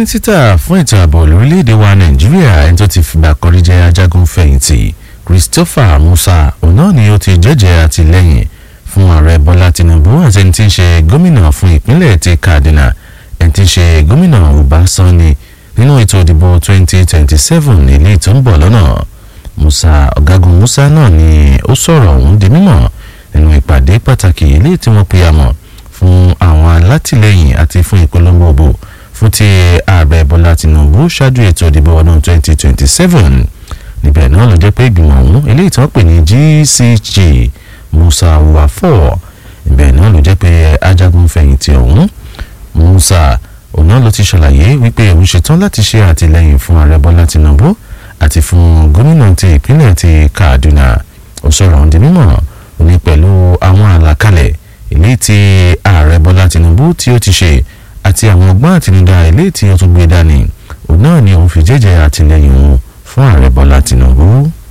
mínísítà fún ètò ààbò lórílẹ̀‐èdè wa nàìjíríà ẹni tó ti fìgbà kọrí jẹ́ ajagun fẹ̀yìntì christopher musa òun náà ni ó ti jẹ́jẹ́ àtìlẹ́yìn fún ààrẹ bọ́lá tinubu àti ẹni tí ń ṣe gómìnà fún ìpínlẹ̀ ti kaduna ẹni tí ń ṣe gómìnà uba sani nínú ètò ìdìbò 2027 ilé tó ń bọ̀ lọ́nà musa ọ̀gágun musa náà ni ó sọ̀rọ̀ ọ̀hún di mímọ̀ nínú ìpàdé pàtàkì ilé tí wọ́n pe àmọ̀ fún àwọn alátìlẹyìn àti fún ìpolongo òbò fún ti ààrẹ bọ́lá tinubu ṣáájú ètò ìdìbò ọdún 2027 níbẹ̀ náà ló jẹ́ pé ìgbìmọ̀ ọ̀hún eléyìí tí wọ́n pè ní gcg musa wafo ibẹ̀ náà ló jẹ́ pé ajagun fẹ̀yìntì ọ̀hún musa òun náà ló ti ṣàlàyé wípé òun ṣetán láti ṣe àtìlẹyìn fún ààrẹ bọ́lá tinubu àti fún gómìnà ti ìpínlẹ̀ ti kaduna ó sọ̀rọ̀ ọ̀hún di mímọ̀ òní pẹ̀lú àwọn àlàkalẹ̀ eléyìí tí ààrẹ bọ́lá tinubu tí ó ti ṣe àti àwọn ọgbọ́n àtinúdá eléyìí tí ó tún gbé dání òun náà ni òun fi jẹ́jẹ́ àtìlẹyìn òun fún ààrẹ bọ́lá tinubu.